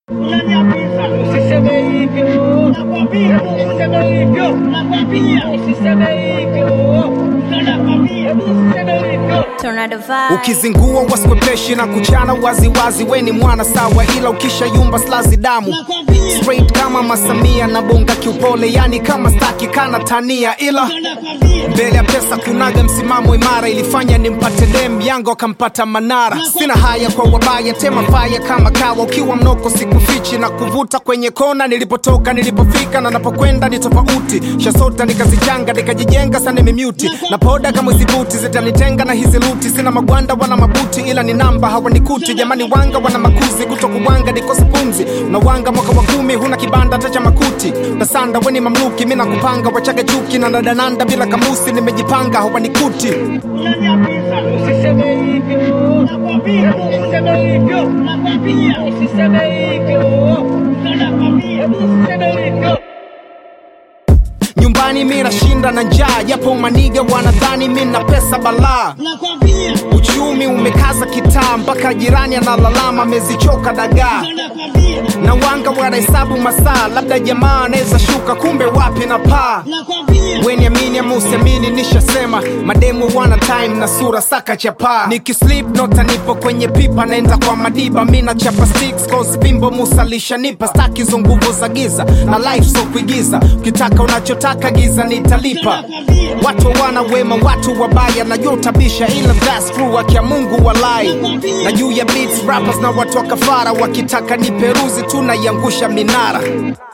Unaniapiza, usiseme hivyo. Nakwambia, usiseme hivyo. Nakwambia, usiseme hivyo. Nakwambia, usiseme hivyo. Tornado vibe. ukizingua waskwepeshi na kuchana waziwazi we ni mwana sawa ila ukishayumba slazi damu Nakwambia, straight kama masamia na bonga kiupole yani kama staki kana tania ila nakwambia. mbele ya pesa kunaga msimamo imara ilifanya nimpate dem yango akampata manara sina haya kwa wabaya tema faya kama kawa ukiwa mnoko sikufichi na kuvuta kwenye kona nilipotoka nilipofika na napokwenda ni tofauti shasota nikazichanga nikajijenga sana mimiuti na poda kama zibuti zitanitenga na hizi luti sina magwanda wala mabuti ila ni namba hawanikuti jamani wanga wana makuzi kuto kuwanga nikose pumzi unawanga mwaka wa kumi huna kibanda hata cha makuti nasanda weni mamluki mi nakupanga wachaga chuki na nadananda bila kamusi nimejipanga hawanikuti Unaniapiza, usiseme hivyo. Nakwambia, usiseme hivyo. Nakwambia, usiseme hivyo. Nakwambia, usiseme hivyo. nyumbani mi nashinda na njaa japo maniga wanadhani mi na pesa balaa Nakwambia, uchumi umekaza kitaa mpaka jirani analalama amezichoka dagaa nakwambia. na wanga wanahesabu masaa labda jamaa anaweza shuka kumbe wapi na paa Nakwambia, weni amini ama usiamini nishasema mademu wana time na sura saka chapaa nikislip nota nipo kwenye pipa naenda kwa madiba mi na chapa sticks cause bimbo musalisha nipa staki hizo nguvu za giza na life so kuigiza ukitaka unachotaka giza nitalipa watu wana wema watu wabaya najua utabisha ila that's true akia mungu walai na juu ya beats rappers na watu wa kafara wakitaka ni peruzi tunaiangusha minara